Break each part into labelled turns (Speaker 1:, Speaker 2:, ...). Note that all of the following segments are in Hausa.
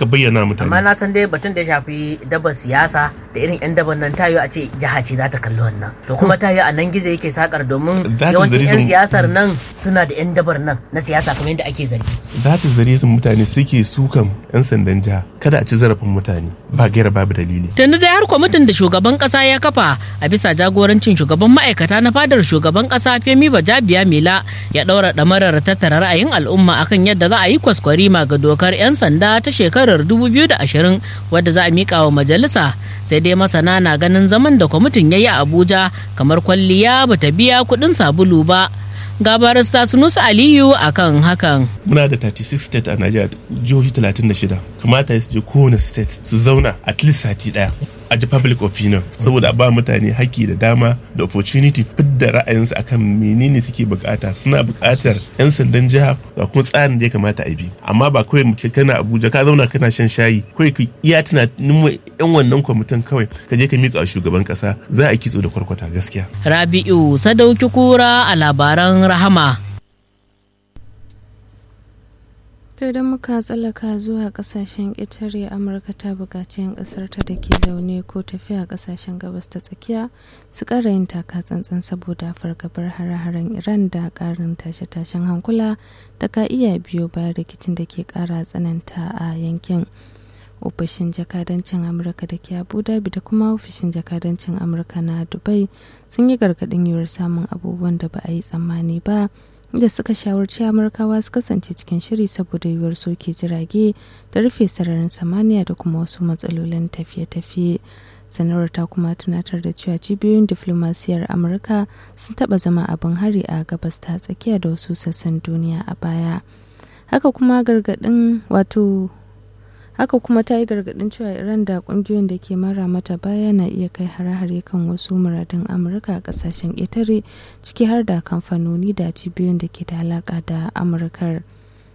Speaker 1: ka bayyana mutane
Speaker 2: amma na san dai batun da ya shafi dabar siyasa da irin yan dabar nan tayo a ce jiha ce za ta kalli wannan to kuma tayo a nan gizo yake sakar domin
Speaker 1: That is the
Speaker 2: yawancin yan
Speaker 1: reason-
Speaker 2: siyasar nan suna da yan dabar nan na siyasa kamar yadda ake zargi
Speaker 1: that is the reason mutane suke sukan yan sandan jiha kada a ci zarafin mutane ba gaira babu dalili
Speaker 3: Tuni dai har kwamitin da shugaban kasa ya kafa a bisa jagorancin shugaban ma'aikata na fadar shugaban kasa Femi Bajabiya Mila ya daura damarar tattara ra'ayin al'umma akan yadda za a yi kwaskwarima ga dokar 'yan sanda ta shekarar 2020 wadda za a mika wa majalisa sai dai masana na ganin zaman da kwamitin ya yi a Abuja kamar kwalliya bata biya kuɗin sabulu ba. Ga barista Sunusa Aliyu akan hakan.
Speaker 1: muna da 36 state a Najeriya jihohi 36 kamata su je kowane state su zauna at least sati daya a ji public opinion saboda a ba mutane haƙƙi da dama da opportunity fidda ra'ayinsu akan menene suke bukata suna bukatar 'yan sandan jiha ga kuma tsarin da ya kamata a bi amma ba kawai mu kana abuja ka zauna kana shan shayi kawai ka iya tunanin 'yan wannan kwamitin kawai ka je ka miƙa wa shugaban ƙasa za a kitso da kwarkwata gaskiya
Speaker 3: Rabi'u Sadauki Kura a labaran Rahama.
Speaker 4: To idan muka tsallaka zuwa kasashen ƙetare Amurka ta buƙaci 'yan ƙasarta da ke zaune ko tafiya ƙasashen gabas ta tsakiya su ƙara yin taka tsantsan saboda fargabar hare-haren Iran da ƙarin tashe-tashen hankula da ka iya biyo bayan rikicin da ke ƙara tsananta a yankin. ofishin jakadancin amurka da ke abu dhabi da kuma ofishin jakadancin amurka na dubai sun yi gargaɗin yiwuwar samun abubuwan da ba a yi tsammani ba da suka shawarci amurkawa su kasance cikin shiri saboda yiwuwar soke jirage da rufe sararin samaniya da kuma wasu matsalolin tafiye-tafiye sanarwar ta kuma tunatar da cewa cibiyoyin diflomasiyar amurka sun taɓa zama abin hari a gabas ta tsakiya da wasu sassan duniya a baya haka kuma gargaɗin wato haka kuma ta yi gargadin cewa iran da kungiyoyin da ke mara mata baya na iya kai hare-hare kan wasu muradun amurka a kasashen ƙetare ciki har da kamfanoni da cibiyoyin da ke da alaka da amurkar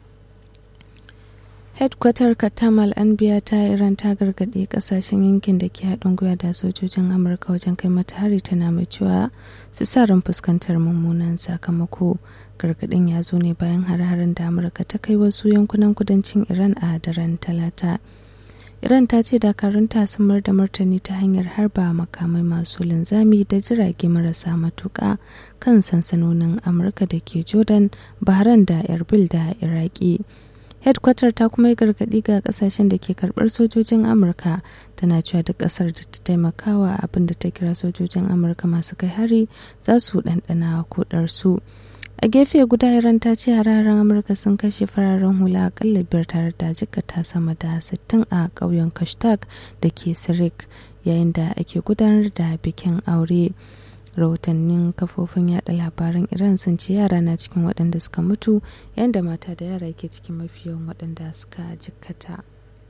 Speaker 4: headquarter katamal anbiya ta iran ta gargaɗe kasashen yankin da ke haɗin gwiwa da sojojin amurka wajen kai mata hari tana mai cewa su sa ran fuskantar mummunan sakamako gargaɗin ya zo ne bayan har-haren da amurka ta kai wasu yankunan kudancin iran a daren talata iran ta ce dakarunta sun mar da martani ta hanyar harba makamai masu linzami da jirage marasa matuƙa kan sansanonin amurka da ke jordan bahrain da erbil da iraki headquarter ta kuma yi gargaɗi ga kasashen da ke karɓar sojojin amurka tana cewa duk ƙasar da ta taimakawa abin da ta kira sojojin amurka masu kai hari za su ɗanɗana kudarsu a gefe guda iran ta ce hararen amurka sun kashe fararen hula akalla biyar tare da jikata sama da 60 a ƙauyen kashtag da ke sirik yayin da ake gudanar da bikin aure rahotannin kafofin yada labaran iran sun ce yara na cikin waɗanda suka mutu yayin da mata da yara ke cikin mafi yawan waɗanda suka jikkata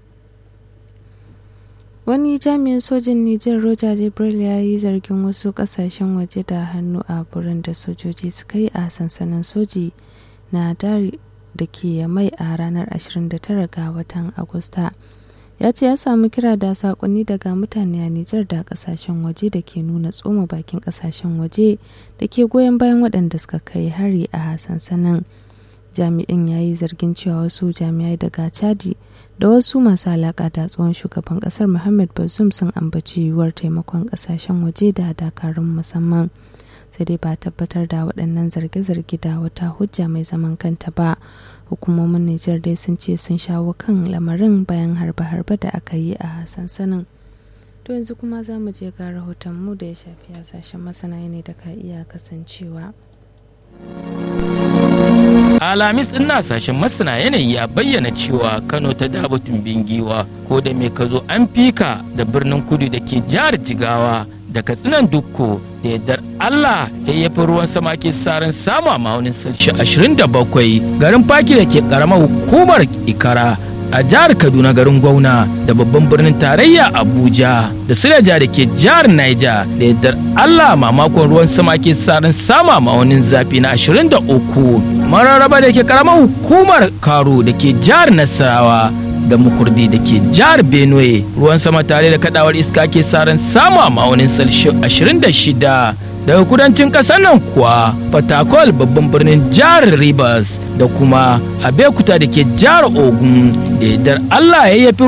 Speaker 4: wani jami'in sojin nijar roger jibril ya yi zargin wasu kasashen waje da hannu a burin da sojoji suka yi a sansanin soji na dari da ke mai a ranar 29 ga watan agusta ya ce ya samu kira da sakonni daga mutane a nijar da kasashen waje da ke nuna tsoma bakin kasashen waje da ke goyon bayan waɗanda suka kai hari a sansanin jami'in ya yi zargin cewa wasu jami'ai daga chadi da wasu masu alaƙa da tsohon shugaban ƙasar muhammad bazoum sun ambaci yiwuwar taimakon ƙasashen waje da dakarun musamman sai dai ba tabbatar da waɗannan zarge-zarge da wata hujja mai zaman kanta ba hukumomin nijar dai sun ce sun shawo kan lamarin bayan harbe-harbe da aka yi a sansanin to yanzu kuma za mu je ga rahotonmu da ya shafi hasashen masana ne da ka iya kasancewa
Speaker 5: alamis din sashen masana yanayi ya bayyana cewa kano ta dabatun bingiwa ko da mai ka zo an fika da birnin kudu da ke jihar jigawa da katsinan dukko da yardar allah yayyafi ruwan sama ke sarin samu a ma'aunin salshi 27 garin faki da ke karamar hukumar ikara a jihar kaduna garin gwauna da babban birnin tarayya abuja da silaja da ke jihar niger da yardar allah mamakon ruwan sama ke sarin sama ma'aunin zafi na 23 mararraba da ke karamar hukumar karo da ke jihar nasarawa da mukurdi da ke jihar benue ruwan sama tare da kadawar iska ke saran samu a ma'aunin salshi 26 daga kudancin ƙasar nan kuwa fatakol babban birnin jihar rivers da kuma abekuta da ke jihar ogun da yardar allah ya yafi